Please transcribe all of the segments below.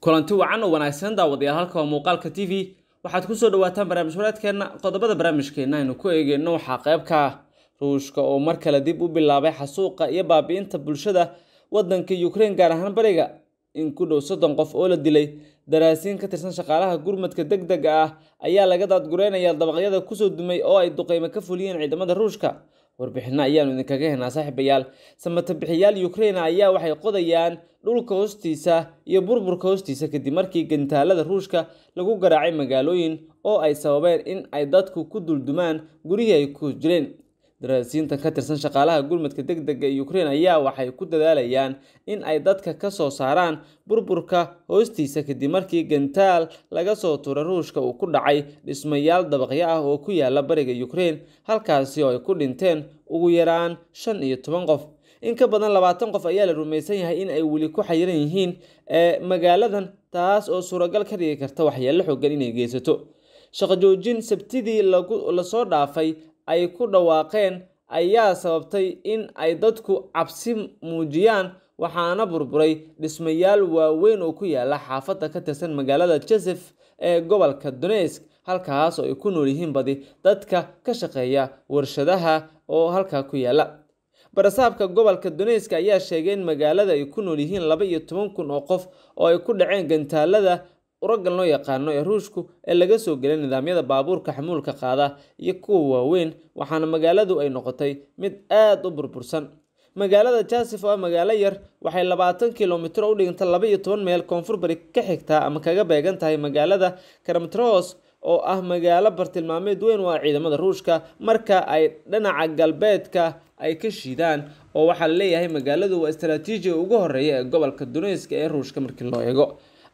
kulanti wacan oo wanaagsan daawadayaal halka waa muuqaalka t v waxaad kusoo dhawaataan barnaamij wareedkeenna qodobada barnaamijkeenna aynu ku eegeyno waxaa qayb ka ah ruushka oo mar kale dib u bilaabay xasuuqa iyo baabi'inta bulshada wadanka ukraine gaar ahaan bariga in ku dhow soddon qof oo la dilay daraasiin ka tirsan shaqaalaha gurmadka deg dega ah ayaa laga daadgureynaya dabaqyada kusoo dumay oo ay duqeymo ka fuliyeen ciidamada ruushka warbixino ayaanu idinkaga helnaa saaxiibayaal samatabixiyaal ukraine ayaa waxay qodayaan dhulka hoostiisa iyo burburka hoostiisa kadib markii gantaalada ruushka lagu garaacay magaalooyin oo ay sababeen in ay dadku ku duldumaan gurihii ay ku jireen daraasiintan ka tirsan shaqaalaha gurmadka deg dega ee ukraine ayaa waxay ku dadaalayaan in ay dadka ka soo saaraan burburka hoostiisa kadib markii gantaal laga soo tuuray ruushka uu ku dhacay dhismayaal dabaqyo ah oo ku yaala bariga ukraine halkaasi oo ay ku dhinteen ugu yaraan shan iyo toban qof in ka badan labaatan qof ayaa la rumaysan yahay in ay weli ku xayiran yihiin ee magaaladan taas oo suuragal ka dhigi karta waxyeello xoogan inay geysato shaqo joojin sabtidii lasoo dhaafay ay ku dhawaaqeen ayaa sababtay in ay dadku cabsi muujiyaan waxaana burburay dhismayaal waaweyn oo ku yaala xaafadda ka tirsan magaalada joseph ee gobolka donetsk halkaas oo ay ku nool yihiin badi dadka ka shaqeeya warshadaha oo halkaa ku yaala barasaabka gobolka donetsk ayaa sheegay in magaalada ay ku nool yihiin laba iyo toban kun oo qof oo ay ku dhaceen gantaalada uragan loo yaqaano ee ruushku ee laga soo gelay nidaamyada baabuurka xamuulka qaada iyo kuwa waaweyn waxaana magaaladu ay noqotay mid aada u burbursan magaalada jasif oo ah magaalo yar waxay labaatan kilomitr u dhiganta laba iyo toban meel koonfur bari ka xigtaa ama kaga beegan tahay magaalada karamtros oo ah magaalo bartilmaameed weyn u ah ciidamada ruushka marka ay dhinaca galbeedka ay ka shiidaan oo waxaa la leeyahay magaaladu waa istaraatiijiga ugu horeeya ee gobolka donetska ee ruushka markii loo eego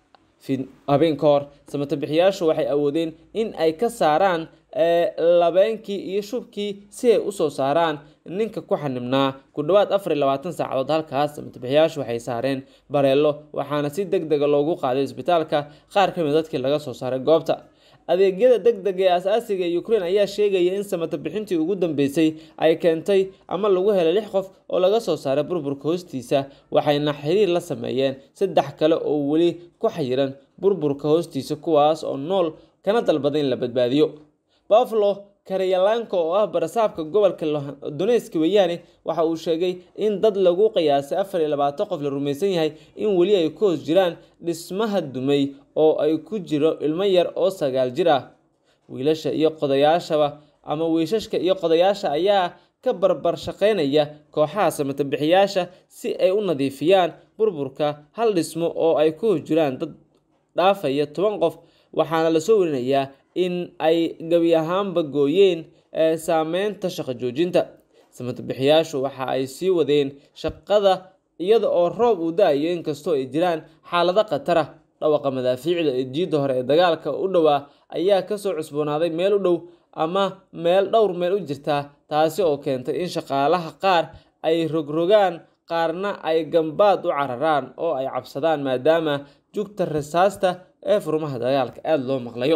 habeen ka hor samatabixiyaashu waxay awoodeen in ay ka saaraan labeenkii iyo shubkii si ay usoo saaraan ninka ku xanibnaa ku dhowaad afar iyo labaatan saacadood halkaas samatabixiyaashu waxay saareen bareelo waxaana si deg dega loogu qaaday isbitaalka qaar ka mid dadkii laga soo saaray goobta adeegyada deg dega ee asaasiga ee ukraine ayaa sheegaya in samatabixintii ugu dambeysay ay keentay ama lagu helay lix qof oo laga soo saaray burburka hoostiisa waxayna xiriir la sameeyeen saddex kale oo weli ku xayiran burburka hoostiisa kuwaas oo nool kana dalbaday in la badbaadiyo buffalo karyalanka oo ah barasaabka gobolka donetsk weeyaane waxa uu sheegay in dad lagu qiyaasay afar iyo labaatan qof la rumaysan yahay in weli ay ku hoos jiraan dhismaha dumay oo ay ku jiro ilmo yar oo sagaal jir ah wiilasha iyo qodayaashaba ama wiishashka iyo qodayaasha ayaa ka barbar shaqeynaya kooxaha samatabixiyaasha si ay u nadiifiyaan burburka hal dhismo oo ay ku hoos jiraan dad dhaafaya toban qof waxaana lasoo warinayaa in ay gebi ahaanba gooyeen saameynta shaqo joojinta samatabixiyaashu waxa ay sii wadeen shaqada iyada oo roob uu da-ayo inkastoo ay jiraan xaalado khatara dhawaqa madaafiicda ee jiidda hore ee dagaalka u dhowaa ayaa kasoo cusboonaaday meel u dhow ama meel dhowr meel u jirtaa taasi oo keentay in shaqaalaha qaar ay rogrogaan qaarna ay gambaad u cararaan oo ay cabsadaan maadaama jugta rasaasta ee furmaha dagaalka aada loo maqlayo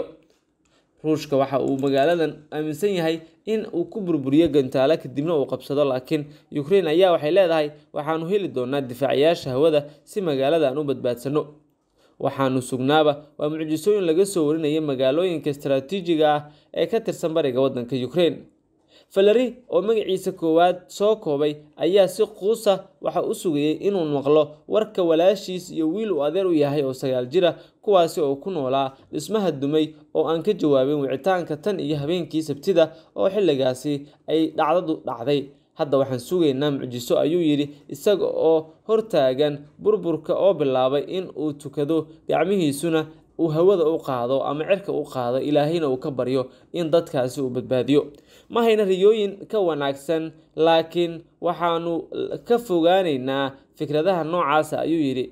ruushka waxa uu magaaladan aaminsan yahay in uu ku burburiyo gantaalo kadibna uu qabsado laakiin ukraine ayaa waxay leedahay waxaanu heli doonaa difaacayaasha hawada si magaalada aan u badbaadsano waxaanu sugnaaba waa mucjisooyin laga soo warinaya magaalooyinka istaraatiijiga ah ee ka tirsan bariga wadanka ukraine valeri oo magaciisa koowaad soo koobay ayaa si quusa waxa u sugayay inuu maqlo warka walaashiis iyo wiil uu adeer u yahay oo sagaal jira kuwaasi oo ku noolaa dhismaha dumay oo aan ka jawaabin wicitaanka tan iyo habeenkii sabtida oo xilligaasi ay dhacdadu dhacday hadda waxaan sugaynaa mucjiso ayuu yidhi isaga oo hortaagan burburka oo bilaabay in uu tukado gacmihiisuna uu hawada u qaado ama cirka u qaado ilaahayna uu ka baryo in dadkaasi uu badbaadiyo ma hayna riyooyin ka wanaagsan laakiin waxaanu ka fogaaneynaa fikradaha noocaasa ayuu yidhi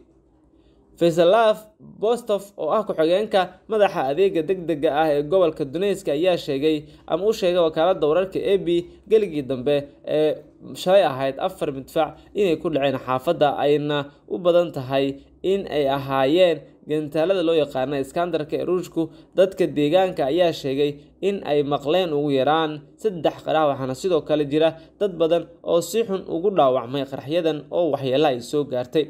faisalaf bostof oo ah ku-xigeenka madaxa adeega deg dega ah ee gobolka donetsk ayaa sheegay ama u sheegay wakaalada wararka a b geligii dambe ee shalay ahayd afar midfac inay ku dhaceen xaafadda ayna u badan tahay in ay ahaayeen gantaalada loo yaqaana iskandarka ee ruushku dadka deegaanka ayaa sheegay in ay maqleen ugu yaraan saddex qarax waxaana sidoo kale jira dad badan oo si xun ugu dhaawacmay qaraxyadan oo waxyeelo ay soo gaartay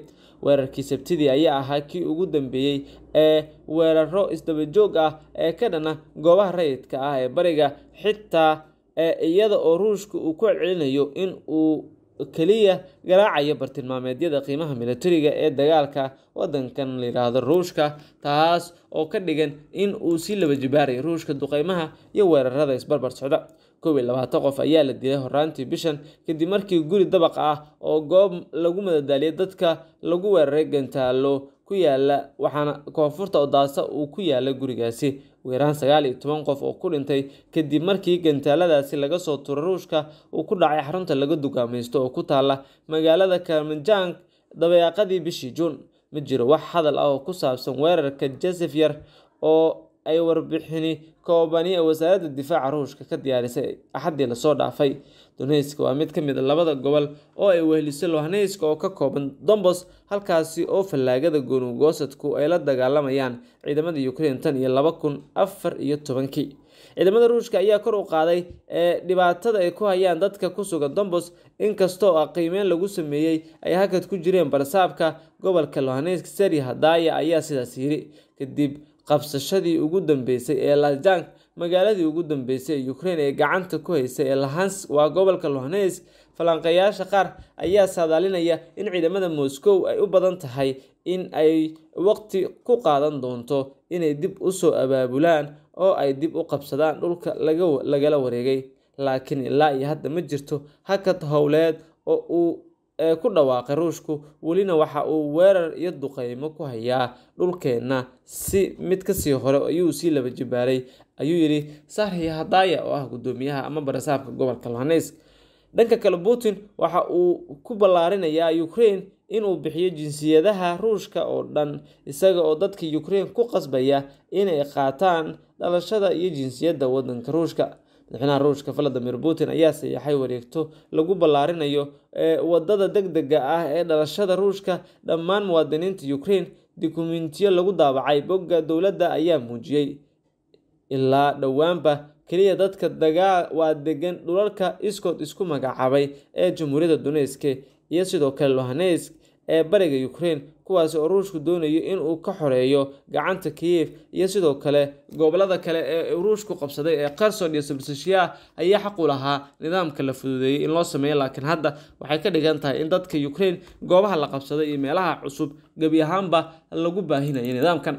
weerarkii sabtidii ayaa ahaa kii ugu dambeeyey ee weeraro isdabajoog ah ee ka dhana goobaha rayidka ah ee bariga xitaa iyada oo ruushka uu ku celcelinayo in uu keliya garaacayo bartilmaameedyada qiimaha militariga ee dagaalka wadankan layidhaahdo ruushka taas oo ka dhigan in uu sii laba jibaarayo ruushka duqeymaha iyo weerarada isbarbar socda koob iyo labaatan qof ayaa la dilay horaantii bishan kadib markii guri dabaq ah oo goob lagu madadaaliyay dadka lagu weeraray gantaalo ku yaala waxaana koonfurta odaasa uu ku yaala gurigaasi ugu yaraan sagaal iyo toban qof oo ku dhintay kadib markii gantaaladaasi laga soo turay ruushka uu ku dhacay xarunta laga dugaamaysto oo ku taala magaalada kalmanjang dabeeqadii bishii juun ma jiro wax hadal ah oo ku saabsan weerarka josef yar oo ay warbixini koobani ee wasaaradda difaaca ruushka ka diyaarisay axaddii lasoo dhaafay donetsk waa mid ka mid a labada gobol oo ay wehlisay lohaneyska oo ka kooban dombos halkaasi oo fallaagada goonugoosadku ay la dagaalamayaan ciidamada ukraine tan iyo laba kun afar iyo tobankii ciidamada ruushka ayaa kor u qaaday ee dhibaatada ay ku hayaan dadka ku sugan dombos inkastoo ah qiimeyn lagu sameeyey ay hakad ku jireen barsaabka gobolka lohaneysk seri hadaya ayaa sidaas yiri kadib qabsashadii ugu dambeysay ee lajank magaaladii ugu dambeysay ee ukraine ee gacanta ku haysay ee lahans waa gobolka lohaneysk falanqeeyaasha qaar ayaa saadaalinaya in ciidamada moscow ay u badan tahay in ay waqti ku qaadan doonto inay dib usoo abaabulaan oo ay dib u qabsadaan dhulka lagala wareegay laakiin ilaa iyo hadda ma jirto hakad howleed oo uu ku dhawaaqay ruushku welina waxa uu weerar iyo duqeymo ku hayaa dhulkeenna si mid kasii hore ayuu sii laba jibaaray ayuu yidhi sarhi hadaya oo ah gudoomiyaha ama barasaabka gobolka lohaneysk dhanka kale putin waxa uu ku ballaarinayaa ukraine inuu bixiyo jinsiyadaha ruushka oo dhan isaga oo dadka ukraine ku qasbaya inay qaataan dhalashada iyo jinsiyadda wadanka ruushka madaxweynaha ruushka valadimir putin ayaa sayaxay wareegto lagu ballaarinayo wadada deg dega ah ee dhalashada ruushka dhammaan muwaadiniinta ukraine dukumentiyo lagu daabacay bogga dowladda ayaa muujiyey ilaa dhowaanba keliya dadka dagaa waa degan dhulalka iskood isku magacaabay ee jamhuuriyadda donetsk iyo sidoo kale lohaneysk ee bariga ukraine kuwaasi oo ruushku doonayo inuu ka xoreeyo gacanta kiyef iyo sidoo kale gobolada kale ee ruushku qabsaday ee kherson iyo sabrsashiya ayaa xaq u lahaa nidaamka la fududeeyey in loo sameeyo laakiin hadda waxay ka dhigan tahay in dadka ukraine goobaha la qabsaday iyo meelaha cusub gebi ahaanba lagu baahinayo nidaamkan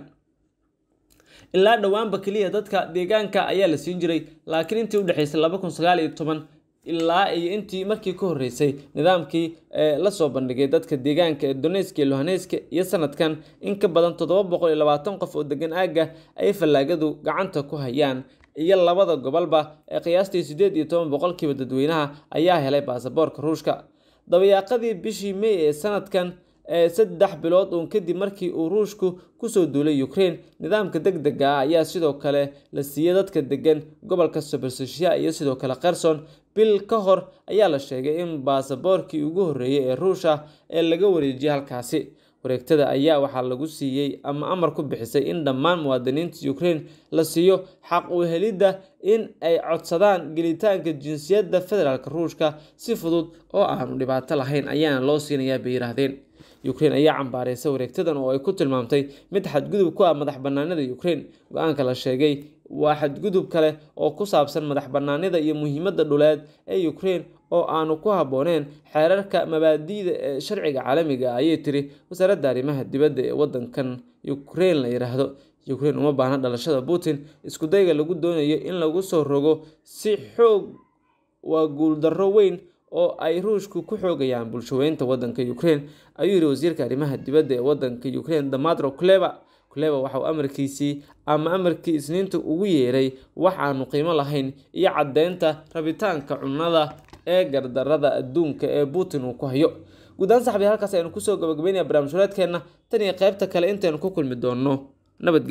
ilaa dhowaanba keliya dadka deegaanka ayaa la siin jiray laakiin intii udhexeysay laba kun sagaal iyo toban ilaa iyo intii markii ka horeysay nidaamkii lasoo bandhigay dadka deegaanka ee donetsk iyo lohaneyska iyo sanadkan in ka badan toddoba boqol iyo labaatan qof oo degan aagga ay fallaagadu gacanta ku hayaan iyo labada gobolba ee qiyaastii siddeed iyo toban boqolkiiba dadweynaha ayaa helay baasaboorka ruushka dabayaaqadii bishii may ee sanadkan saddex bilood uun kadib markii uu ruushku kusoo duulay ukraine nidaamka deg dega ah ayaa sidoo kale la siiyey dadka degan gobolka saberseshiya iyo sidoo kale kherson bil ka hor ayaa la sheegay in baasaboorkii ugu horreeyey ee ruusha ee laga wareejiyay halkaasi wareegtada ayaa waxaa lagu siiyey ama amar ku bixisay in dhammaan muwaadiniinta ukraine la siiyo xaq u helidda in ay codsadaan gelitaanka jinsiyadda federaalk ruushka si fudud oo aanu dhibaato lahayn ayaana loo siinayaa bay yidhaahdeen ukraine ayaa cambaareysa wareegtadan oo ay ku tilmaamtay mid xadgudub ku ah madax banaanida ukraine go-aanka la sheegay waa xadgudub kale oo ku saabsan madax banaanida iyo muhiimadda dhuleed ee ukraine oo aanu ku habbooneen xeerarka mabaadi'da ee sharciga caalamiga ah ayay tiri wasaaradda arrimaha dibadda ee wadankan ukraine la yidhaahdo ukraine uma baahna dhalashada putin iskudayga lagu doonayo in lagu soo rogo si xoog waa guuldarro weyn oo ay ruushku ku xoogayaan bulshaweynta wadanka ukraine ayuu yidhi wasiirka arrimaha dibadda ee wadanka ukraine damatro cleva cleva waxa uu amarkiisii ama amarkii isniinta ugu yeeray wax aanu qiimo lahayn iyo caddeynta rabitaanka cunnada ee gardarada adduunka ee putin uu ku hayo guud ahaan saxbii halkaas aynu kusoo gabagabeynaya barnaamij wareedkeenna tan iyo qaybta kale intaynu ku kulmi doonno nabad